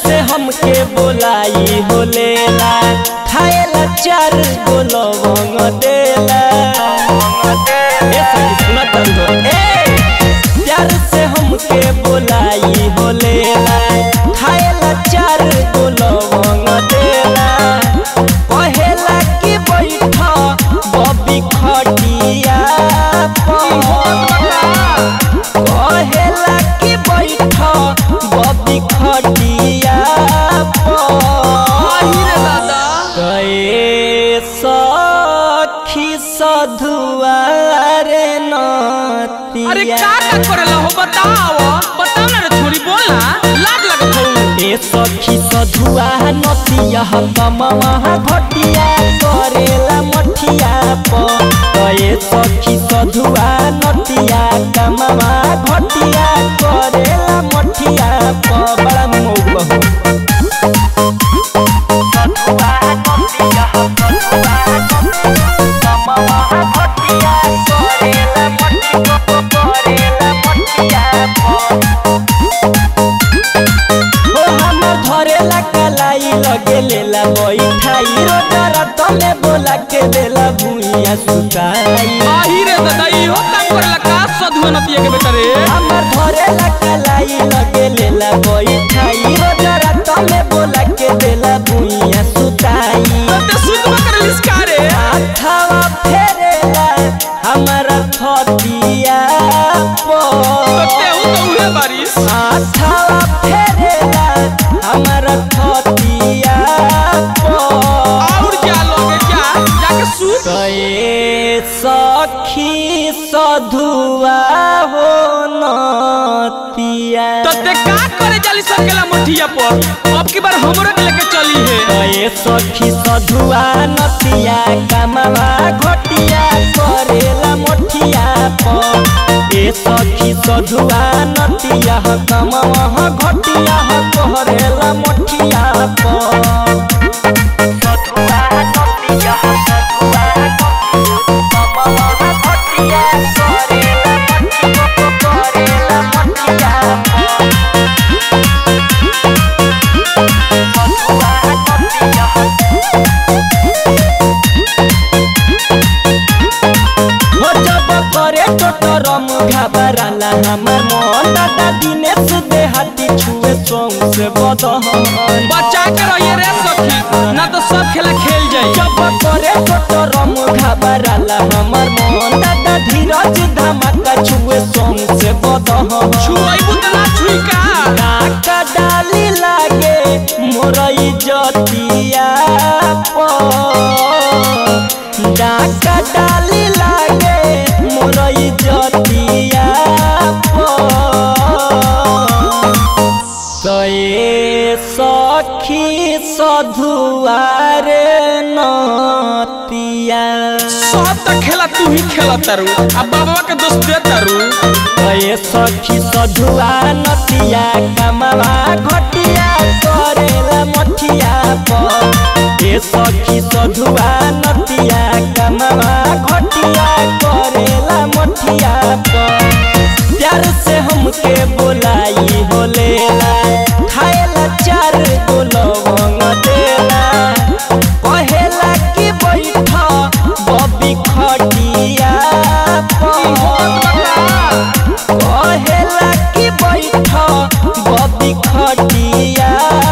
से हमके बोलाई हो लेला खाएला चार गो लवंग देला ए सखी सुना तंदो ए प्यार से हमके बोलाई हो लेला खाएला चार गो लवंग देला कहेला कि बैठ बबी खटिया कहेला कि बैठ बबी खटिया गए सखी सधुआरे नतिया अरे का का करेला हो बताओ बताओ ना रे छोरी बोला लाज लगत हो ए सखी सधुआ नतिया कमवा घटिया करेला मठिया प ए सखी सधुआ नतिया कमवा घटिया करेला मठिया प बड़ा मौग बहु सधुआ नतिया सधुआ कमवा घटिया करेला मठिया करेला मठिया प ओ हमर धरेला कलाई लगे लेला बैठाई रो डरा तले बोला के देला भुइया सुताई आही रे दादा इहो काम करेला का सधुआ नतिया के बेटा रे हमर धरेला कलाई लगे लेला बैठाई रो डरा तले बोला के देला भुइया सुताई ते सुधवा करेलिस का रे हाथवा फेरेला हमरा थतिया तो पर तेहू तो उहे बारिश हाथवा फेरेला हमरा थतिया पर और क्या लोगे क्या जाके सूत गए सखी सधुआ हो नतिया तो ते का करे जाली सकेला मठिया पर अब की बार हमरो के लेके चली है गए सखी सधुआ नतिया कमवा घटिया करेला मोठिया पर ए सखी सधुआ नतिया कमवा घटिया करेला मोठिया पर सधुआ नतिया सधुआ कमवा घटिया करेला मोठिया करेला मोठिया पर हो जब करे टोटरम घबराला हमर मन दादा दिनेश देहाती छुए सोंग से बदहन बचा के रहिए रे सखी ना तो सब खेला खेल जाई जब करे टोटरम घबराला हमर मन दादा धीरज धमाका छुए सोंग से बदहन छुआई बुतना छुई का नाका डाली लागे मोरई जतिया डाका डाली लागे मोरई जतिया तये सखी सधुआरे नतिया सब तो खेला तू ही खेला तारू अब बाबा के दोस्त दे तारू गए सखी सधुआ नतिया कमवा घटिया करेला मठिया पर ए सखी सधुआ नतिया कमवा घटिया करेला मठिया पर प्यार से हमके बोलाई हो लेला खाएला चार गो लवंग देला कहेला कि बैठ बबी खटिया पर कहेला कि बैठ बबी खटिया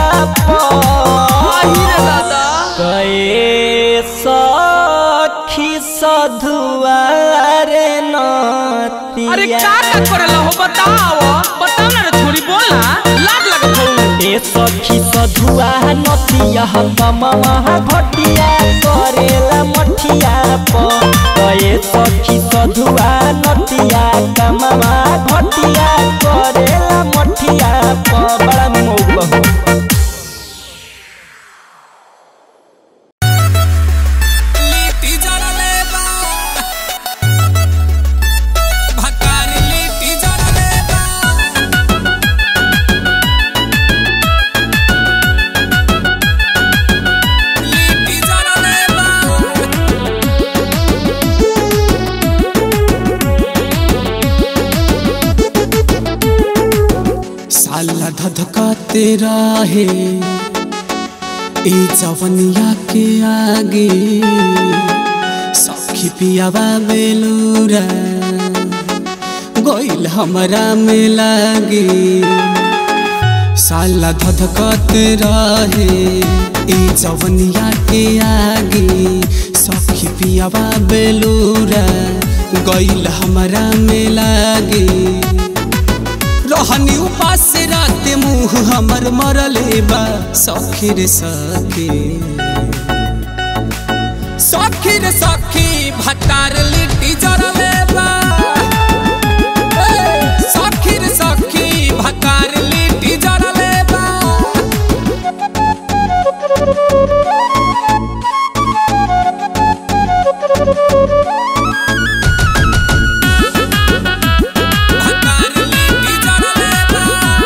गए सखी सधुआरे अरे नतिया का का करेला हो बताओ बताओ ना रे छोरी बोला लाज लगत हो ए सखी सधुआ नतिया कमवा घटिया करेला मठिया प ए सखी सधुआ नतिया कमवा घटिया करेला मठिया प बड़ा मौग बहु लिट्टी जरा लेबा भकारी लिट्टी जरा लेबा लिट्टी जरा लेबा धधकाते रहे ई जवनिया के आगे सखी पियावा बेलूरा गोइल हमरा में लागे साला धधकाते रहे ई जवनिया के आगे सखी पियावा बेलूरा गइल हमरा में लागे रहनी उपास रात मुंह हमर मरले बा सखी रे सखी सखी रे सखी भतार लिट्टी जरले बा ए, सखी रे सखी भतार लिट्टी जरले बा भतार लिट्टी जरले बा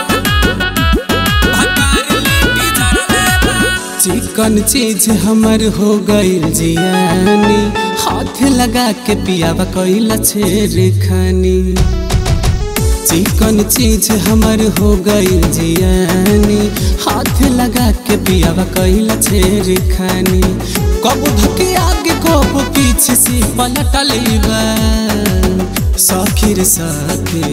भतार लिट्टी जरले बा चिकन चीज हमर हो गइल जियानी हाथ लगा के पियावा कइला छेर खानी चिकन चीज हमर हो गइल जियानी हाथ लगा के पियावा कइला छेर खानी कब धके आगे कब पीछे से पलट लेबा सखी रे सखी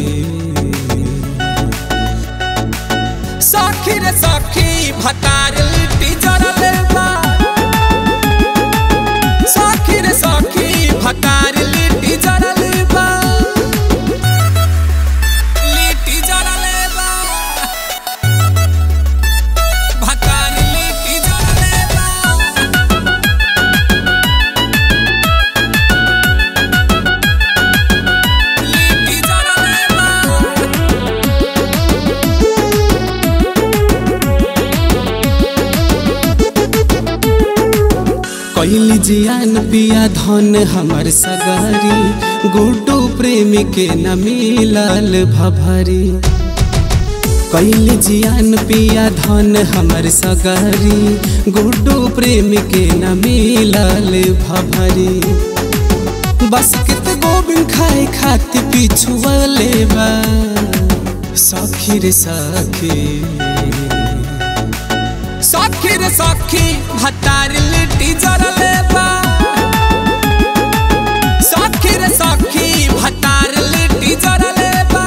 सखी रे सखी भतार लिट्टी जरले बा सखी रे सखी भतार लिट्टी जरले बा लिट्टी जरले बा भतार लिट्टी जरले बा लिट्टी जरले बा कैली जियान पिया धन हमर सगारी गुड्डू प्रेम के न मिलल भभरी कैली जियान पिया धन हमर सगारी गुड्डू प्रेम के न मिलल भभरी बस कित गोबिन खाए खाति पिछुअले बा सखी रे सखी सखी रे सखी भतार लिट्टी जरले बा सखी रे सखी भतार लिट्टी जरले बा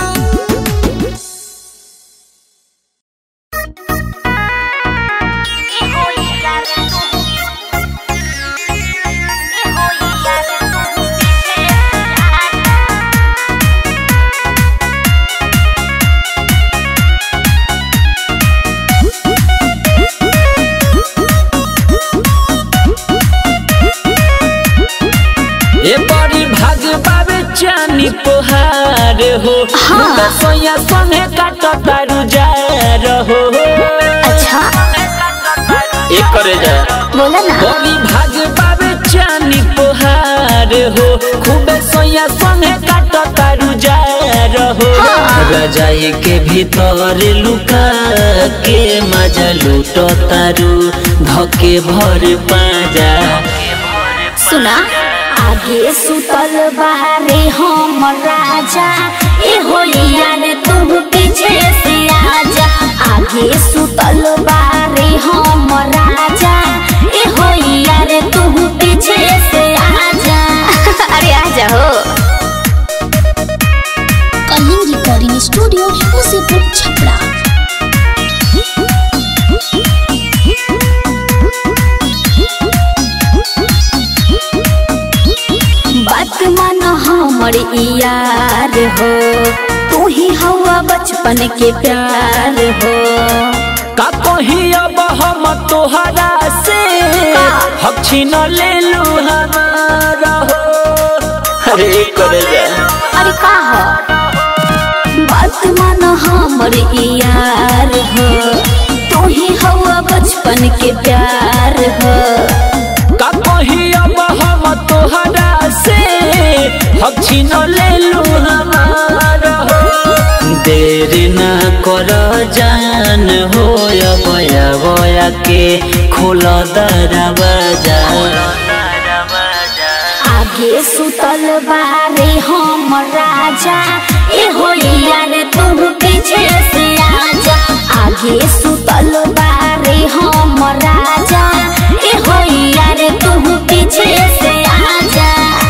ए बड़ी भाग बाबे चानी पोहार हो मुंडा सोया संगे काट तारू जा रहो अच्छा ए करे जा बोला ना बड़ी भाग बाबे चानी पोहार हो खूबे सोया संगे काट तारू जा रहो रजाई के भीतर लुका के मजा लूट तारू धके भर पाजा सुना आगे सुतल बारे हम राजा ए होलिया रे तू पीछे से आजा आगे सुतल बारे हम राजा ए होलिया रे तू पीछे से आजा अरे आजा हो कलिंग रिकॉर्डिंग स्टूडियो मुसीपुर छपरा बात मन हमर यार हो तू ही हवा बचपन के प्यार हो का कही अब हम तोहरा से हम छीन ले लू हमारा हो अरे करे जा अरे का हो बात मन हमर यार हो तू ही हवा बचपन के प्यार हो का कही अब हम तोहरा से हम छीन ले लू हमारा हो देर ना कर जान हो बया बया के खोल दरवाजा आगे सुतल बारे हम राजा ए होलिया रे तू पीछे से आजा आगे आगे सुतल बारे हम राजा ए होइया रे तू पीछे से आजा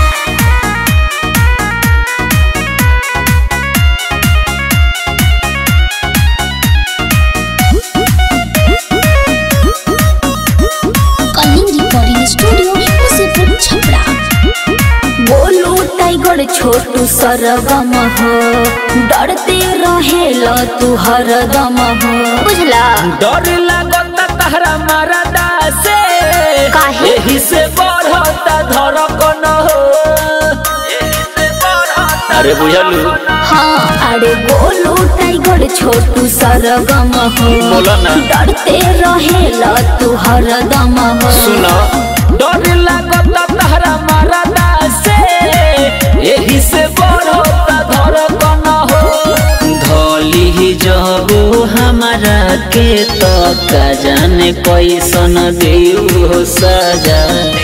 कलिंग रिकॉर्डिंग स्टूडियो मुसीपुर छपरा बोलू टाइगर छोटू सरगम हो डरते रहेल तू हरदम हो बुझला डर लागता तहरा मरदा से काहे? एही से बढ़ता धड़कन हो एही से बढ़ता अरे बुझलू हाँ अरे बोलू टाइगर छोटू सरगम हो बोला ना। डरते रहेल तू हरदम हो सुनो डर लागता तहरा मरदा से एही से बढ़ता धड़कन हो धोली जब हमारा के तो का जाने कैसन देऊ सजा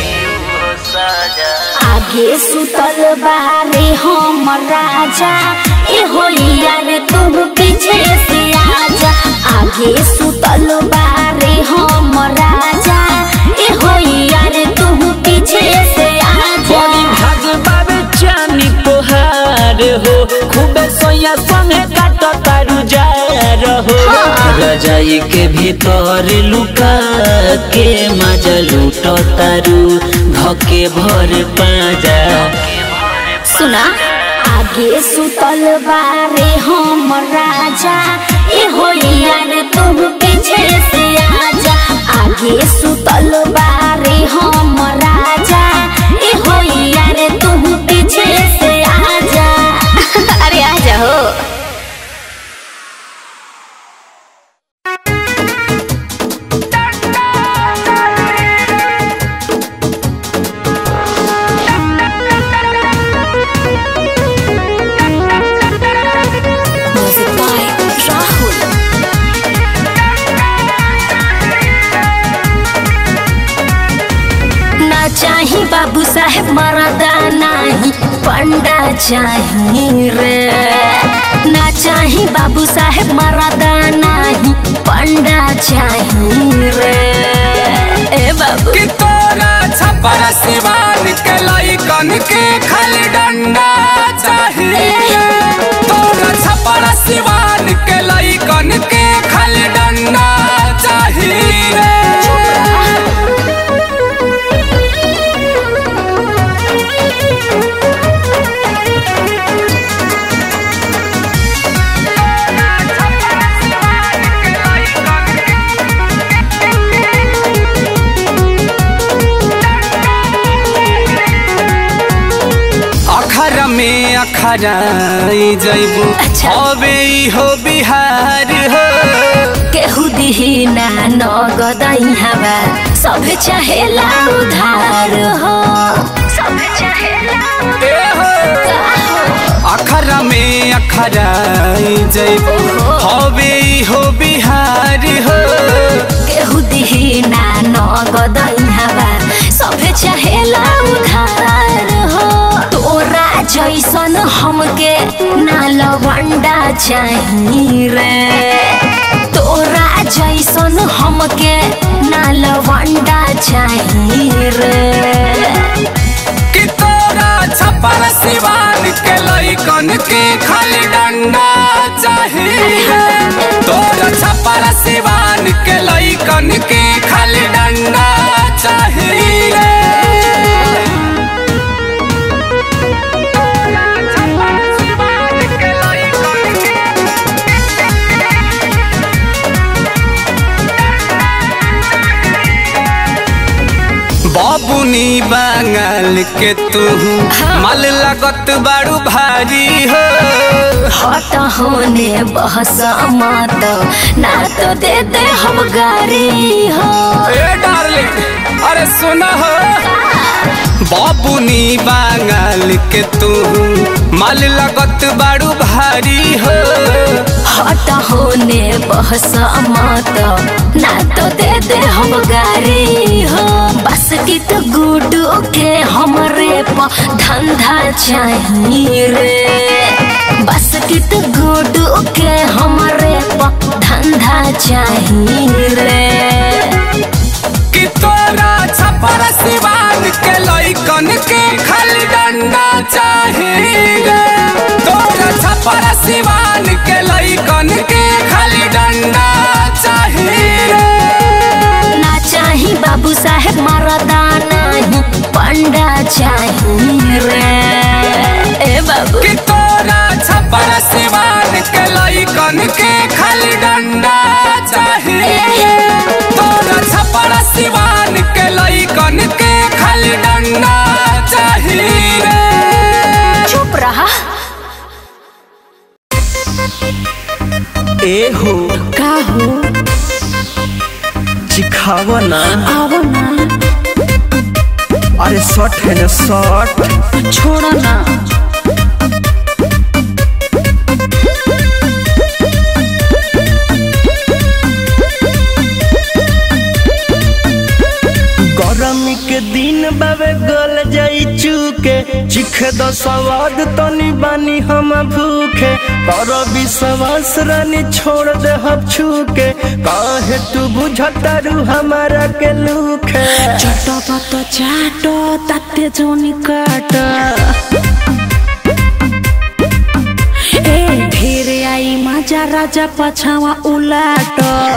आगे सुतल बारे हम राजा ए होइया रे तू पीछे से आजा आगे सुतल बारे हम राजा ए होइया रे तू पीछे से आजा बड़ी भाग चानी तोहार हो खूबे सोया संगे काट तारू जा रहो रजाई के भीतर लुका के मजा लूट तारू धके भर पाजा सुना आगे सुतल बारे हम राजा ए होइया रे तू पीछे से आजा आगे सुतल बारे हम राजा ए होइया रे तू पीछे से आजा अरे आजा हो म्यूजिक बाय राहुल ना चाही बाबू साहेब मरदा नाही पंडा चाही रे ना चाही बाबू साहेब मरदा नाही पंडा चाही रे ए बाबू कि तोरा छपर सिवान के लइकन के खाली डंडा चाहिए तोरा छपर सिवान के लइकन के खाली डंडा चाहिए अखर में अखराई जैबू अच्छा। अबे ई हो बिहार हो केहू दिही ना नगदई हवा सब चाहेला उधार हो सब चाहेला ए हो उधार हो। अखर में अखराई जैबू अबे ई हो बिहार हो केहू दिही ना नगदई हवा सब चाहेला उधार हो तोरा जैसन हमके ना लवंडा चाही रे तोरा जैसन हमके ना लवंडा चाही रे कि तोरा छपर सिवान के लइकन के खाली डंडा चाहिए तोरा छपर सिवान के लइकन के खाली डंडा चाहिए बाबुनी बांगल के तू मल लगत बाड़ू भारी हो हट होने बहस मत ना तो दे दे हम गारी हो ए डार्लिंग अरे सुना हो बाबुनी बांगल के तू मल लगत बाड़ू भारी हो हट होने बहस मत ना तो दे दे हम गारी हो बस की तो गुडू के हमरे प धंधा चाहिए रे बस की तो गुडू के हमरे प पर धंधा चाहिए कि तोरा छपर सिवान के लइकन के खाली डंडा चाहिए तोरा छपर सिवान के लइकन के खाली डंडा चाहिए ना चाही बाबू साहेब मरदाना ही पंडा चाहिए रे ए बाबू कि तोरा छपर सिवान के लइकन के खाली डंडा चाहिए तोरा छपर सिवान के लइकन के खाली डंडा चाहिए चुप रहा ए हो का हो चिखाव ना आओ ना अरे शर्ट है ना शर्ट छोड़ो ना गरमी के दिन बाबे गल जाई चूके चिख द सवाद तनी बानी हम भूखे पर विश्वास रानी छोड़ दे हम छूके काहे तू बुझतारू हमारा के लूखे चटो पतो चाटो ताते जोनी काट ए ढेर आई मजा राजा पछावा उलाट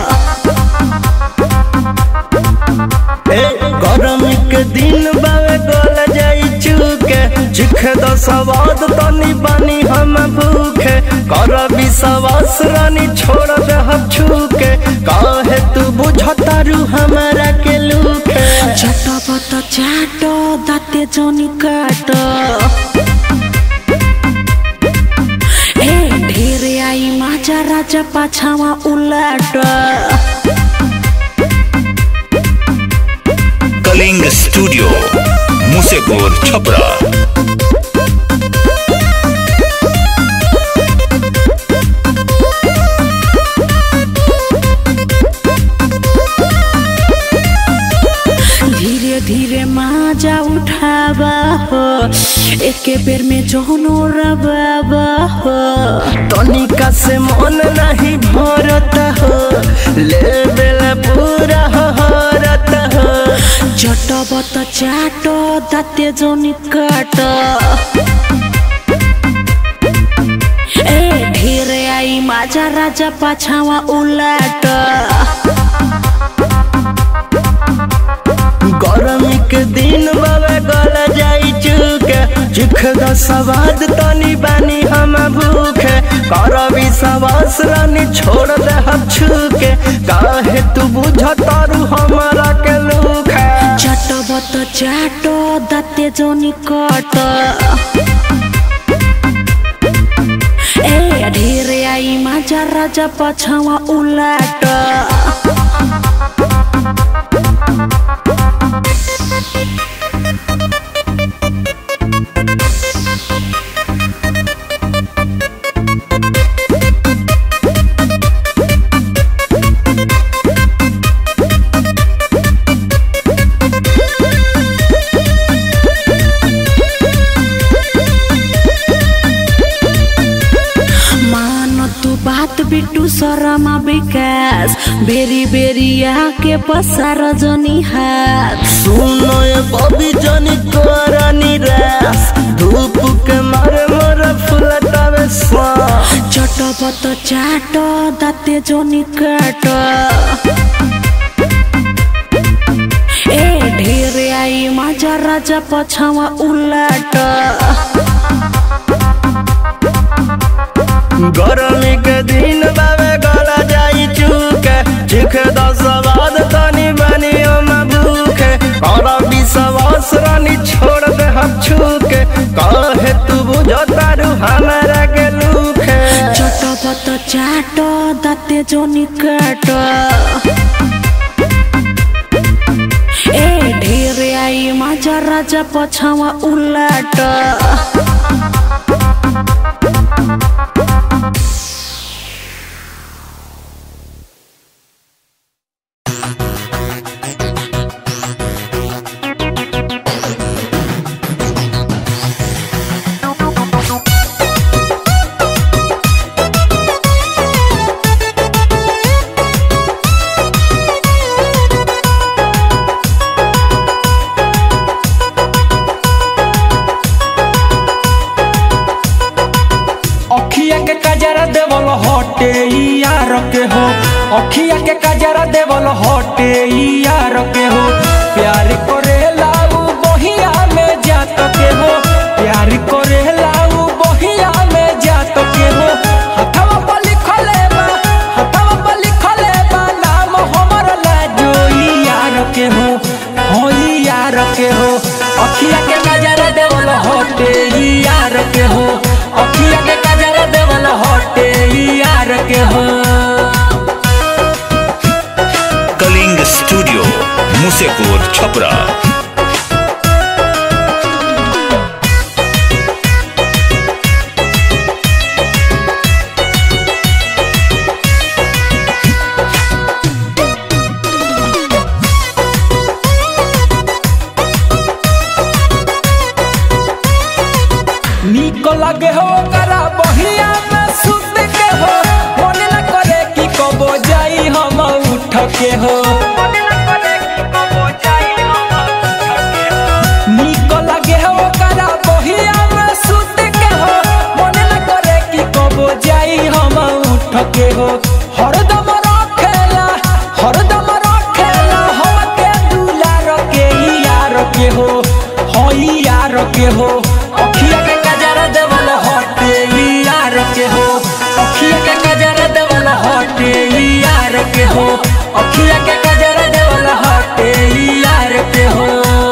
ए गरमी के दिन बाबे गल जाई चूके चिख द सवाद तनी बानी हम भूखे कर विश्वास रानी छोड़ दे हम छूके काहे तू बुझतारू हमारा के लूखे चटो पतो चाटो दाते जोनी काट ए ढेर आई मजा राजा पछावा उलाट कलिंग स्टूडियो मुसेपुर छपरा धीरे धीरे माजा उठावा हो एके बेर में जोनो रबाबा हो तनिका से मन नहीं भरता हो ले बेला पूरा हरता हो चटबत चाटो दाते जोनी काट ए ढेर आई माजा राजा पाछावा उलाट गरमी के दिन बाबे गल जाई चुके चिख द सवाद तनी बानी हम भूखे कर विश्वास रानी छोड़ दे हम छूके काहे तू बुझतारू हमारा के लूखे चटबत चाटो दाते जोनी काट ए ढेर आई माजा राजा पाछावा उलाट मान तू बात बिट्टू शर्मा विकास बेरी बेरी आके पसार जनी हाथ सुनो ये बबी जनी तोरा निराश धूप के मारे मोर फुलटावे सांस चटपट चाट दाते जनी काट ए ढेर आई माजा राजा पछावा उलाट गरमी के दिन बाबे गला जाई चुके चिख दस बाद तनी बनी हम भूखे और विश्वास रानी छोड़ दे हम छूके कहे तू बुझतारू हमारा के लूखे चटपट चाट दाते जनी काट ए ढेर आई माजा राजा पछावा उलाट Thank अखिया के कजरा देवल हटे यार के हो प्यार करेला उ बहिया में जात के हो प्यार करेला उ बहिया में जात के हो हथवा पर लिखले बा हथवा पर लिखले बा नाम हमर लाजो यार के हो हो यार के हो अखिया के कजरा देवल हटे यार के हो अखिया के कजरा देवल हटे यार के हो कलिंग स्टूडियो मुसेपुर छपरा निक लगे हो करा बहिया में सुत के हो मन न करे कि कबो जाई हम उठ के हो निक लगे हो करा बहिया में सुत के हो मन न करे कि कबो जाई हम उठ के हो हरदम रखेला हरदम रखेला हम के दुलार के यार के हो हो यार के हो अखिया के कजरा देवल हटे यार के हो अखिया के कजरा देवल हटे यार के हो अखिया के कजरा देवल हटे यार के हो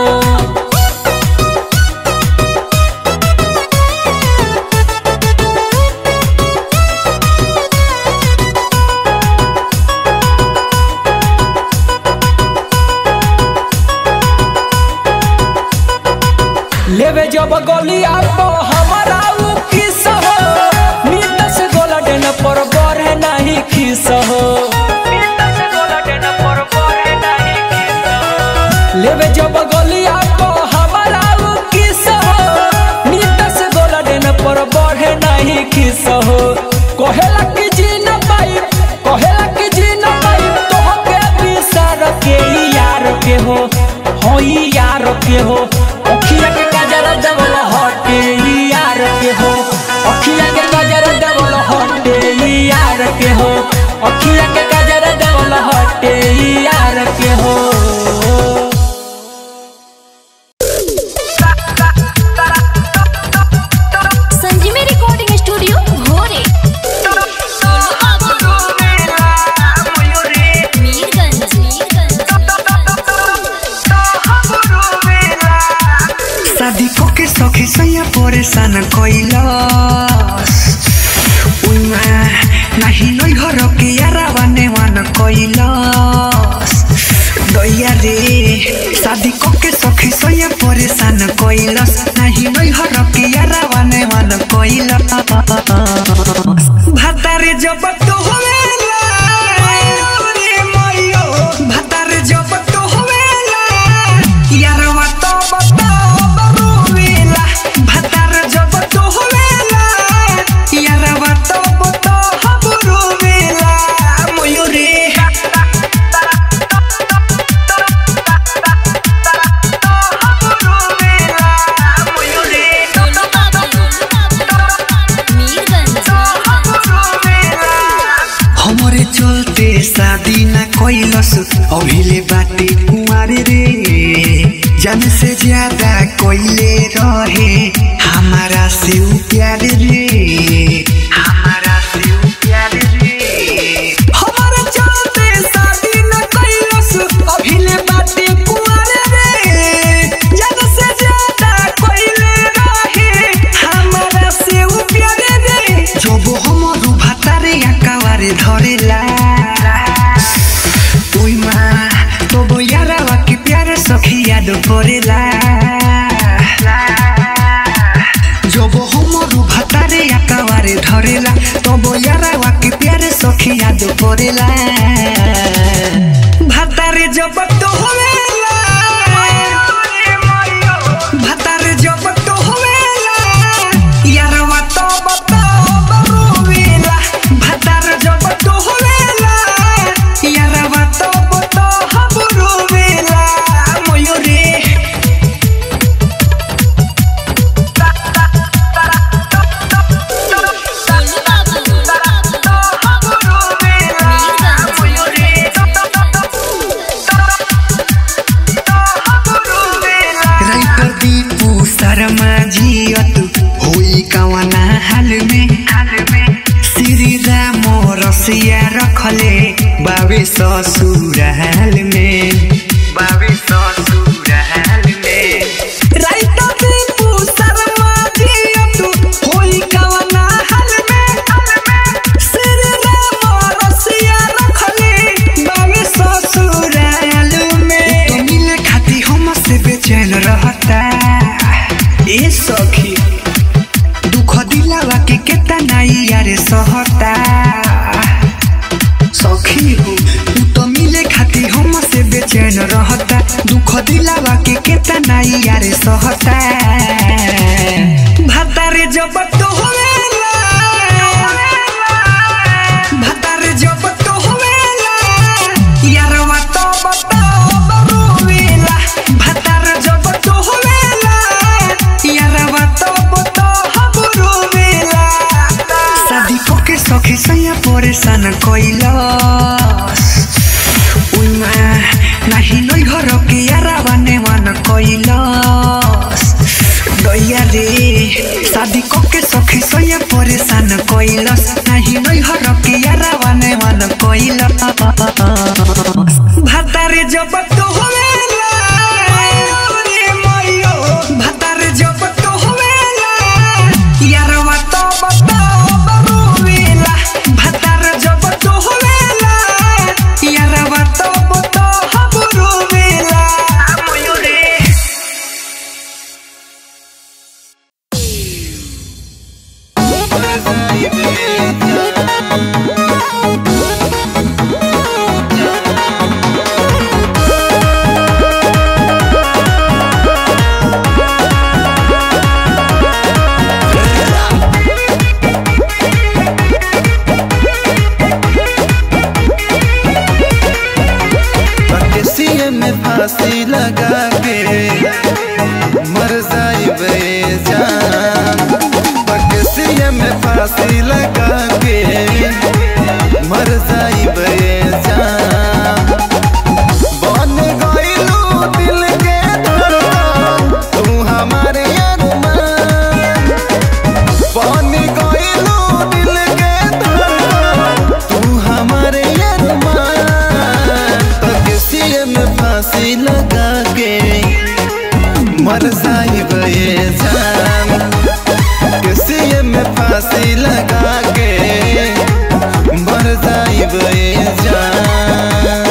लेवे जब गलिया पो हमारा उ किस हो नीत से गोलडन पर बरे नहीं खिस हो लेवे जब गलिया पो हमारा उ किस हो नीत से गोलडन पर बरे नहीं खिस हो कहेला कि जी न पाई कहेला कि जी न पाई तो के बिसार के यार के हो हो यार के हो अखिया के कजरा देवल हटे यार के हो अखिया के कजरा देवल हटे यार के हो अखिया के कजरा देवल हटे यार के हो संजीवी रिकॉर्डिंग स्टूडियो भोरे मीरगंज शादी के सखी सैया परेशान कैलस उइमा नाही नै घर के यारा नेवान कैलस दैया रे शादी के सखी सैया परेशान कैलस नाही नै घर के यारा नेवान कैलस भातारे जब तो होवेला रे मइयो भातारे जब तो होवेला यारवा तो बताओ बरुवेला भातार जब तो होवेला यारवा तो बताओ बरुवेला मयूरी हमरे चलते शादी ना कैलस अभिले बाटे कुमारी रे जन से ज्यादा कोइले रहे हमारा से उ प्यार रे हमारा से उ प्यार रे हमारे चलते शादी न कैलस अभिले बाटे कुमारी रे जन से ज्यादा कोइले रहे हमारा से उ प्यार रे जब हमर भातारे आकावारे धरेला ओइमा तब यारावा के प्यारे सखी याद परेला जब हमर भातारे आकावारे धरेला तब यारावा के प्यारे सखी याद परेला भातारे जब तो होवेला भातारे जब तो होवेला यारवा तो बताओ बरुवेला भातार जब तो होवेला यारवा तो बताओ बरुवेला मयूरी कवना हाल में श्री राम रसिया रखले बाबे ससुराल में बाबे ससुराल में राइता पे शर्मा दिया तू होई कवना हाल में श्री राम रसिया रखले बाबे ससुराल में तो मिले खाती हम से बेचैन रहता ए सखी दुख दिलावा के केतना यारे सहता सखी हो तू तो मिले खाती हम से बेचैन रहता दुख दिलावा के केतना यारे सहता भातारे जब तो होवेला भातारे जब तो होवेला यारवा तो बताओ बरुवेला भातारे जब तो होवेला यारवा तो बताओ बरुवेला शादी कोके सखी सैया परेशान कइलस उइमा नाही नै घर के यारावा नेवान कइलस दैया रे शादी कोके सखी सैया परेशान कइलस नाही नै घर के यारावा नेवान कइलस भातारे जब तो होवेला रे मइयो भातारे जब तो होवेला यारवा तो बताओ बरुवेला भातारे जब तो होवेला यारवा तो बताओ बरुवेला मइयो रे सीए में फांसी लगा के मर जाइबे जान पकसिए में फांसी लगा के मर जाइबे जान बन गइलू दिल के धड़कन तू हमारे अरमान बन गइलू दिल के धड़कन तू हमारे अरमान तकसीए में फांसी लगा के मर जाइब ये जान किसी में फांसी लगा के मर जाइब ये जान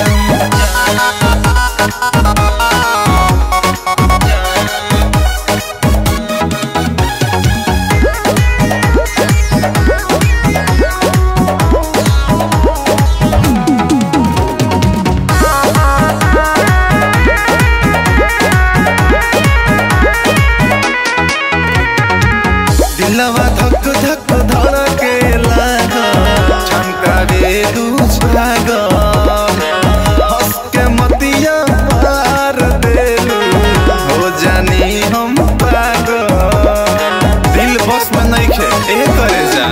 दिलवा धक धक धड़के लागा चमकावे दू छागा हंस के मतिया पार देलू हो जानी हम पागल दिल बस में नहीं खे ए करे जा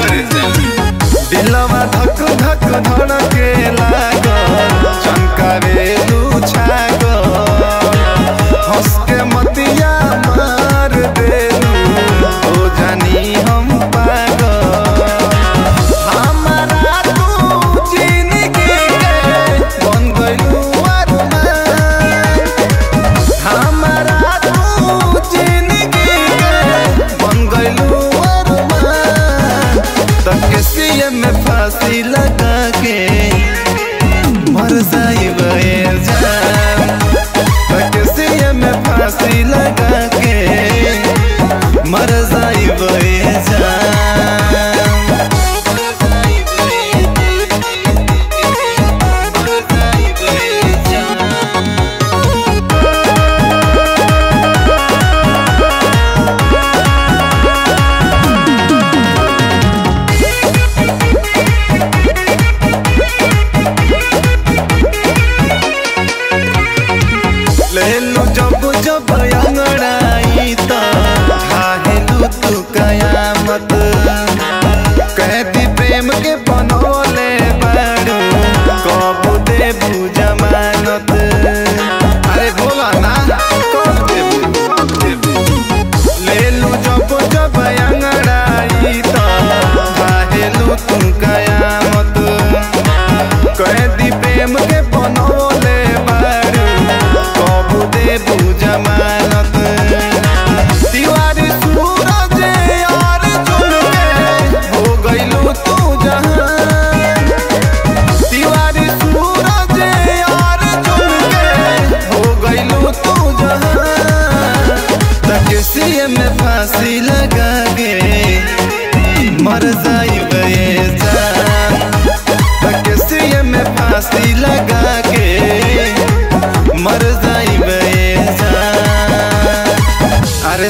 दिलवा धक धक धड़के लागा चमकावे दू छागा हंस के मतिया मार देलू हो जानी हम पागल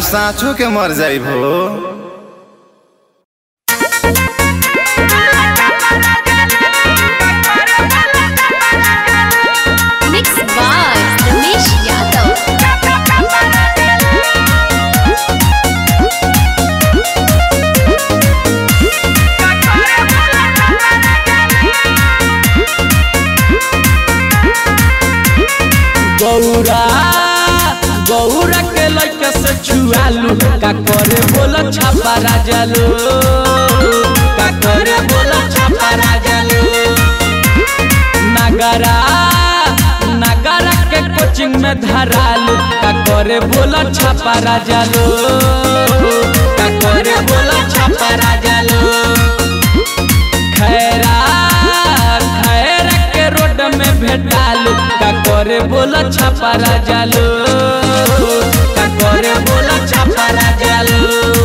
साँचो के मर जाई हो मिक्स बाय रमेश यादव गौरा गौरा के लइका से छुआलू का करे बोला छापा राजालू का करे बोला छापा राजालू नगरा नगरा के कोचिंग में धरालू का करे बोला छापा राजालू का करे बोला छापा राजालू खैरा खैरा के रोड में भेटालू का करे बोला छापा राजालू का करे बोला छापा राजालू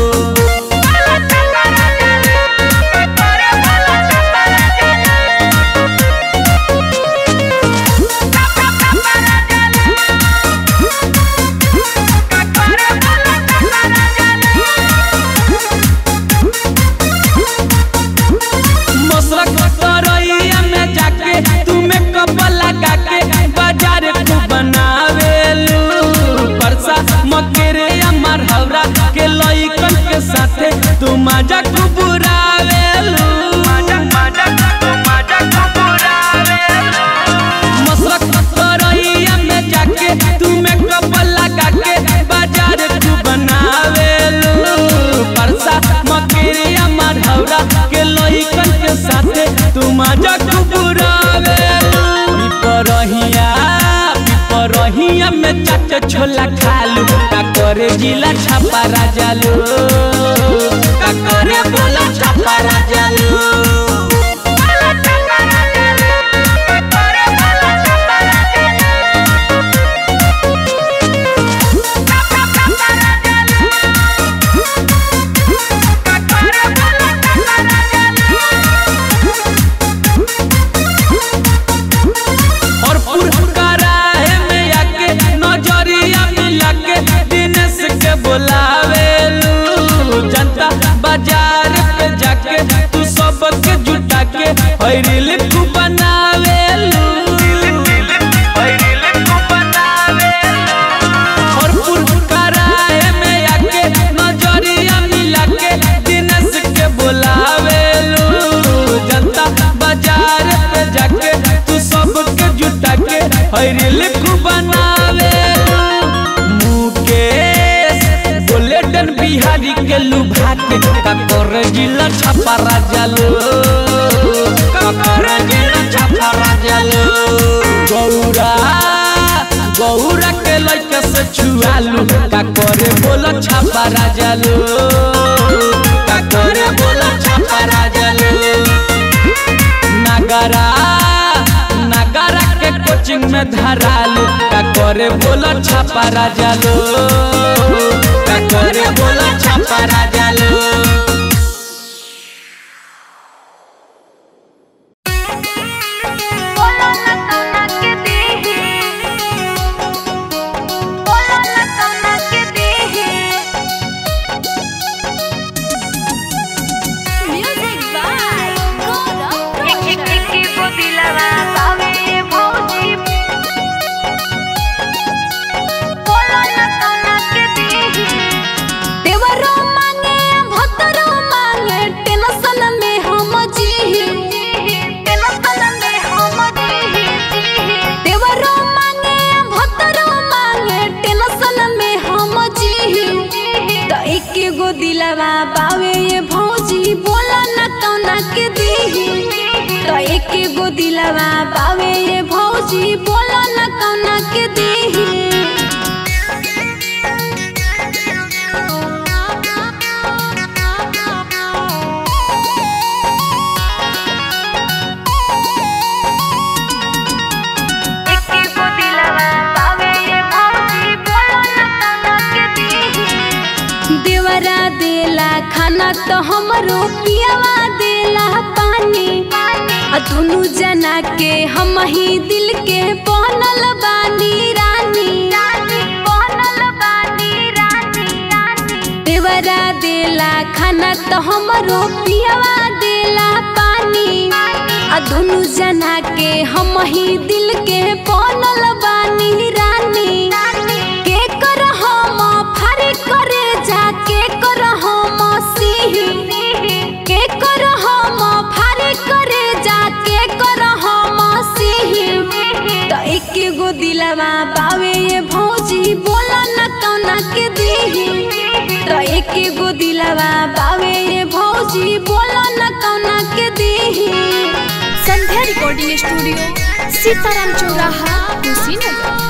मसरक तरैया में जाके तुम्हें कब लगा के बाजार को बनावेलू परसा मकेरे अमर हवरा के लइकन के साथे तू मजा को बुरावेलू मसरक तरैया में जाके तुम्हें कब लगा के बाजार को बनावेलू परसा मकेरे अमर हवरा के लइकन के साथे तू मजा को बुरावेलू पिपरहिया पिपरहिया में चाट छोला खालू का करे जिला छापा राजालू का करे बोला छापा राजालू और पुरकराए में आके नजरिया मिला के दिनेश के बोलावेलू जनता बाजार पे जाके तू सबके जुटा के हरी खूब बनावेलू और पुरकराए में आके नजरिया मिला के दिनेश के बोलावेलू जनता बाजार पे जाके तू सबके जुटा के हरी लिखू बनावे मुकेश गोल्डन बिहारी के लुभा के काकर जिला छापा राजालो काकर जिला छापा राजालो गौरा गौरा के लइका से छुआलू काकर बोला छापा राजालो काकर बोला छापा राजालो नगरा नगरा के कोचिंग में धरालू का करे बोला छापा राजालो का करे बोला छापा राजालो म्यूजिक बाय गौरव देवरो मांगे भतरो मांगे टेंशन में हम जी टेंशन में हम जी देवरो मांगे भतरो मांगे टेंशन में हम जी तो एक गो दिलवा बावे ये भौजी बोला न कौना के दी तो एक गो दिलवा बावे ये भौजी बोला न कौना के दी देवरा देला खाना तो हमरो पियावा देला पानी आ दुनु जना के हम ही दिल के बनल बानी रानी बनल बानी रानी देवरा देला खाना तो हमरो पियावा देला पानी आ दोनों जना के हम ही दिल के बनल बानी रानी के कर हम फारी करे जाके कर हम सिंह के कर हम फारी करे जाके कर हम सिंह तो एक गो दिलवा बावे ये भौजी बोला न कौना के दीही तो एक गो दिलवा बावे ये भौजी बोला न कौना के दीही संध्या रिकॉर्डिंग स्टूडियो सीताराम चौराहा कुशीनगर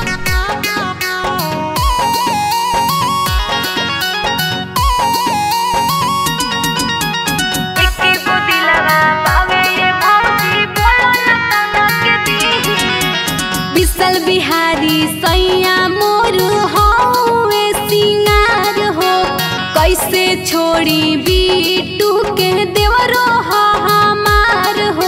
विशल बिहारी सैया मोर हौवे सिंगार हो कैसे छोड़ी बीटू के देवरो ह हमार हो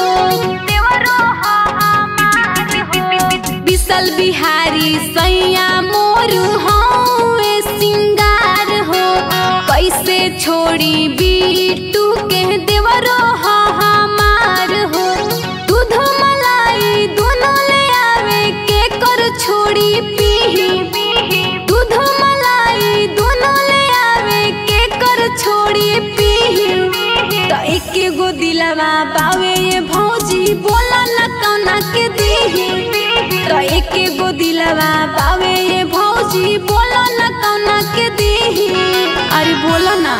विशल बिहारी सैया मोर हौवे सिंगार हो कैसे छोड़ी बीटू के देवरो ह हमार हो दूध मलाई दोनों ले आवे के कर छोड़ी पीही दूध मलाई दोनों ले आवे के कर छोड़ी पीही तो एक गो दिलवा बावे ये भौजी बोला न कौना के दीही तो एक गो दिलवा बावे ये भौजी बोला न कौना के दीही अरे बोला ना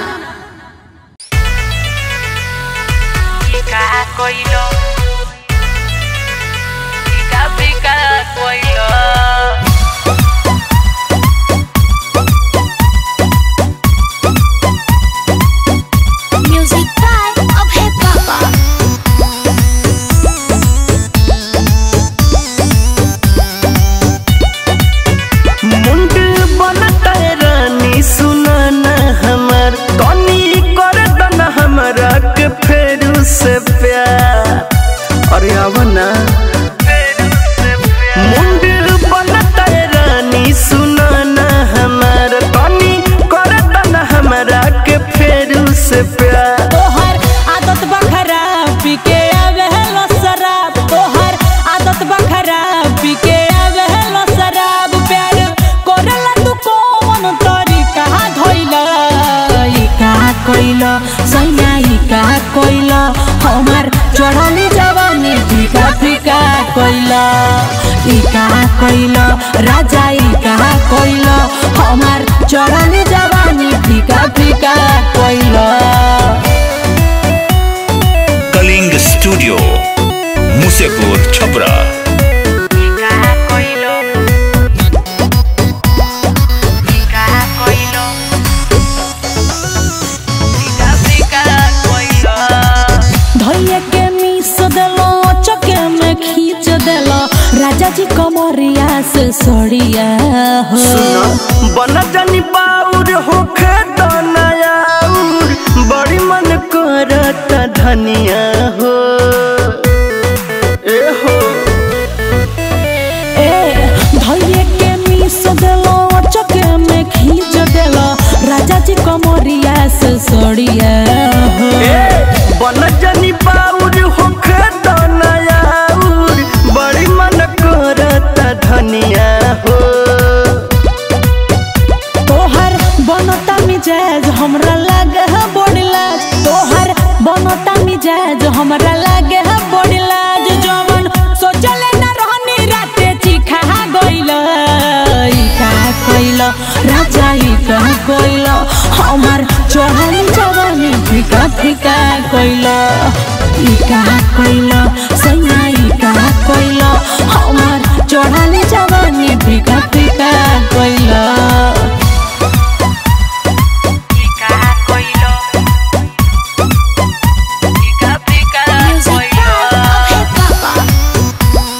म्यूजिक बाय अभय बाबा मुंड बनता रानी सुनाना हमर तनी कर दना हमरा के फेरू से प्यार अरे आव ना मुंड बनता रानी सुनाना हमर तनी कर दना हमरा के फेरू से प्यार तोहर आदत बखरा पी के आवे लो शराब तोहर आदत बखरा पी के आवे लो शराब प्यार कोरला तू कौन तरीका धइला ई का कइला सैया ई का कइला हमार चढ़ली जवानी फीका फीका कइला ई का कइला राजा ई का कइला हमार चढ़ली जवानी फीका फीका कइला कलिंग स्टूडियो मुसेपुर छपरा धैया के मीस देलो चके में खींच देलो राजा जी कमरिया से सड़िया हो बन जानी बाउर होखे तो नयाउर बड़ी मन करत धनिया हो ए हो ए धैया के मीस देलो चके में खींच देलो राजा जी कमरिया से सड़िया हो ए बन जानी बाउर होखे तो नयाउर बड़ी मन करत धनिया हो तोहर बनता मिजाज हमरा लागे है बड़ी लाज तोहर बनता मिजाज हमरा लागे है बड़ी लाज जवन सोचले न रहनी राते चिखा गइल ई का कइल राजा ई का कइल हमर चढ़ल जवानी फिका फिका कइल ई का कइल सैया ई का कइल हमर चढ़ल जवानी फिका फिका कइल म्यूजिक बाय अभय बाबा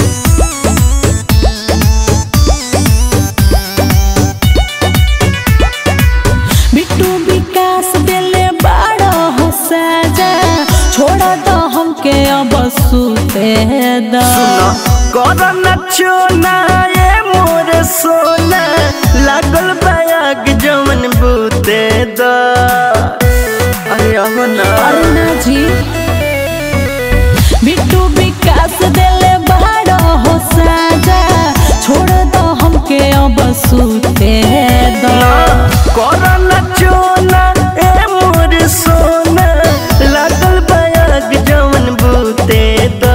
बिट्टू विकास दिले बड़ा हो साजा छोड़ दो हमके अब सूते द करन चोना ये मोर सोना लागल बाग जमन बूते द अरे अब ना अरुणा जी बिट्टू विकास देले बड़ा हो साजा छोड़ दो हमके अब सूते दो करन चोना ए मोर सोना लागल बाग जमन बूते द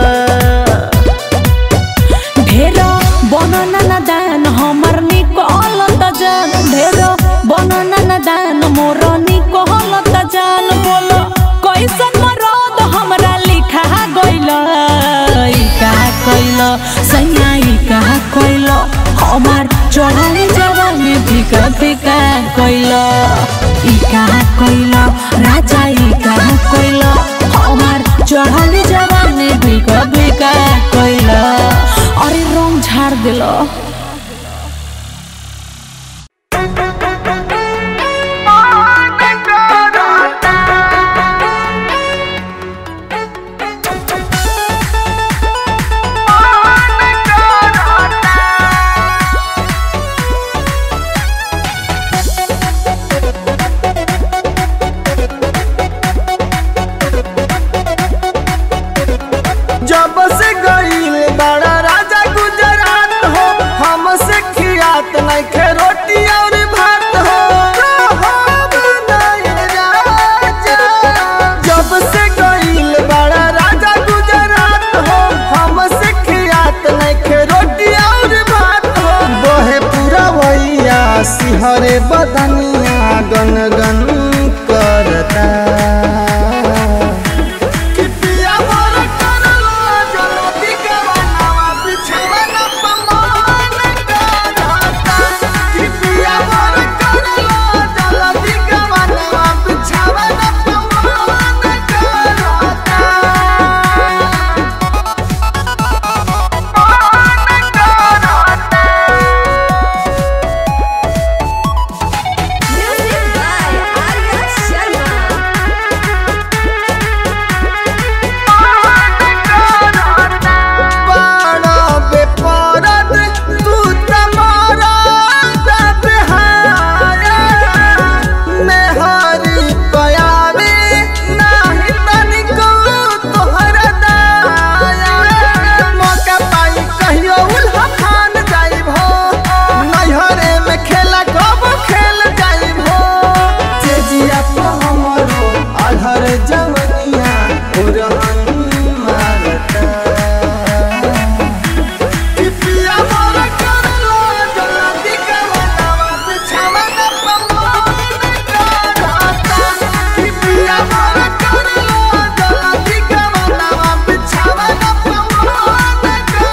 ढेर बनना न दान हमर निकल त जान ढेर बनना न दान मोर निकल त जान बोलो कैसन मरद हमरा लिखा गइल ई का कइल सैया ई का कइल हमार चढ़ल जवानी फिका फिका कइल ई का कइल राजा ई का कइल हमार चढ़ल जवानी फिका फिका कइल अरे रंग झाड़ दिल जब से गईल बड़ा राजा गुजरात हो हमसे खियात नहीं खे रोटी और भात हो जब से गईल बड़ा राजा गुजरात हो हमसे खियात नहीं खे रोटी और भात हो बोहे पूरा वैया सिहरे बदनिया गन गन करता कितिया मोर करलो जलती गवनवा बिछवन पमान करता कितिया मोर करलो जलती गवनवा बिछवन पमान करता बाड़ा बेपरद तू तमारा दबहाया मेहरी पयावे नाही तनिको तोहरा दाया मौका पाई कहियो उल्हा खान जाइब हो नैहरे में खेला कब खेल जाइब हो तेजिया तो हमरो अधर जवनिया उरहन मारता कितिया मोर करलो जल्दी करवा बिछवन पमान करता कितिया मोर करलो जल्दी करवा बिछवन पमान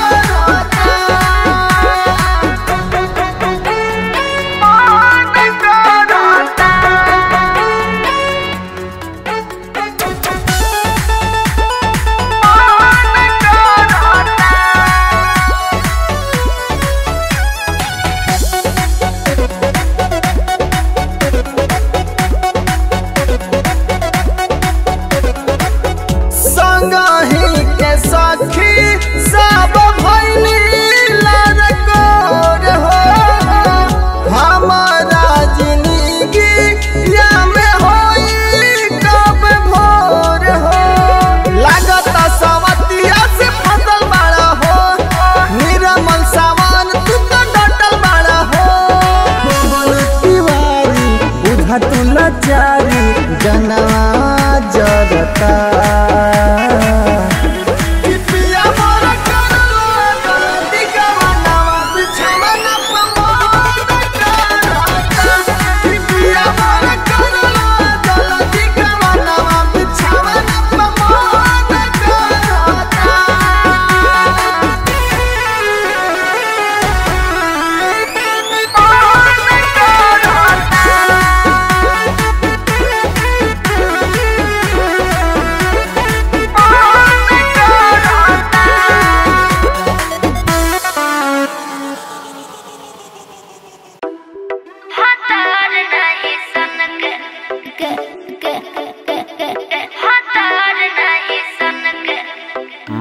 संगही के सखी सब भैनी लड़कोर हो हमारा जिंदगी या में होई कब भोर हो लागत सवतिया से फसल बड़ा हो निरमल सामान तू तो डटल बड़ा हो भुवन तिवारी बुझा तू लाचारी जनवा जरता कितिया मोर करलो जल्दी गवनवा बिछवन पमान करता कितिया मोर करलो जल्दी गवनवा बिछवन पमान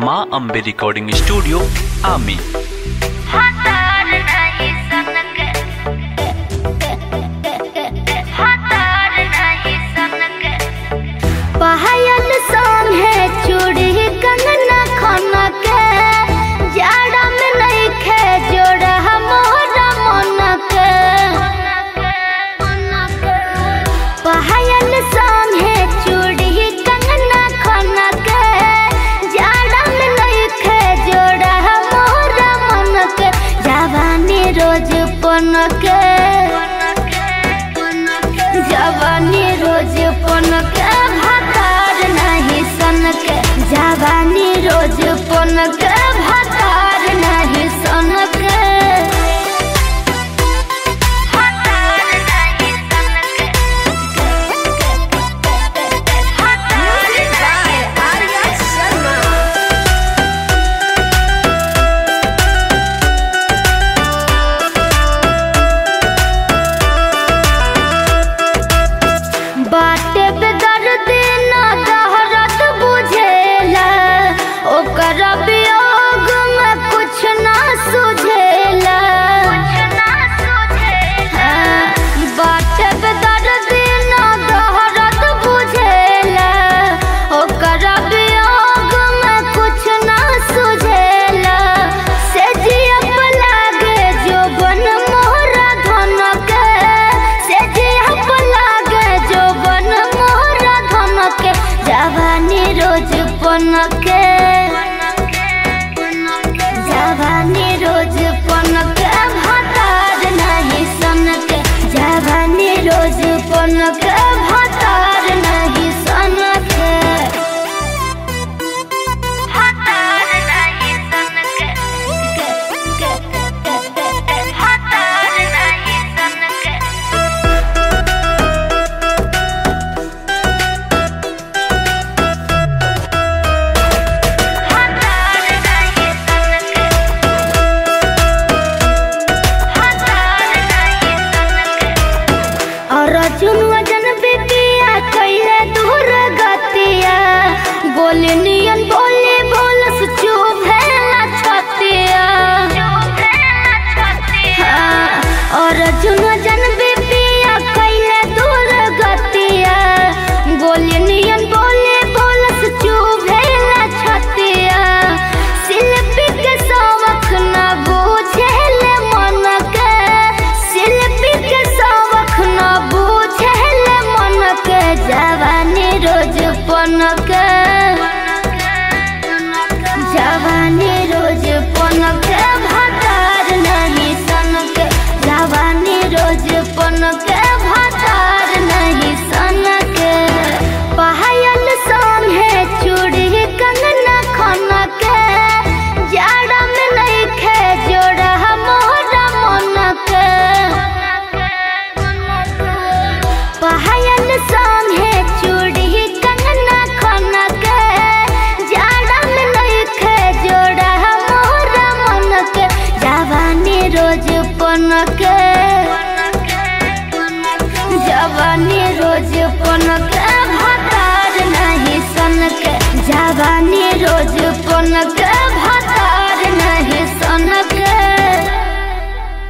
माँ अम्बे रिकॉर्डिंग स्टूडियो आमी पायल संग है चूड़ी कंगना खना के जाड़ा में नहीं खे जोड़ा मोरा मन के पायल संग है चूड़ी कंगना खना के जाड़ा में नहीं खे जोड़ा मोरा मन के जवानी रोज पन के जवानी रोज पन के भातार नहीं सन के जवानी रोज पन के भातार नहीं सन के बाटे पे दर्द ना दहरत बुझेला ओकर वियोग में कुछ ना सुझेला हाँ, बाटे पे दर्द ना दहरत बुझेला ओकर वियोग में कुछ ना सुझेला से जियप लागे जो बन मोहरा धन के से जियप लागे जो बन मोहरा धन के जवानी रोज पन के जवानी रोज पन के भातार नहीं सन के जवानी रोज पन के भातार नहीं सन के भातार नहीं सन के भातार नहीं सन के और अर्जुन वजन बिपिया कैले दूर गतिया गोली नियन बोले बोलस चुप है छतिया हाँ, और अर्जुन वजन बिपिया कैले दूर गतिया गोली नियन बोले बोलस चुप है छतिया शिल्पी के सवख न बुझेले मन के शिल्पी के सवख न बुझेले मन के जवानी रोज पन के जवानी रोज पन के भातार नहीं सन के जवानी रोज पन के भातार नहीं सन के पायल सन है चूड़ी कंगना खना के जाड़ा में नहीं खे जोड़ा मोरा मन के पायल सन है चूड़ी कंगना खना के जाड़ा में नहीं खे जोड़ा मोरा मन के जवानी रोज पन के जवानी रोज पन के भातार नहीं सन के जवानी रोज पन के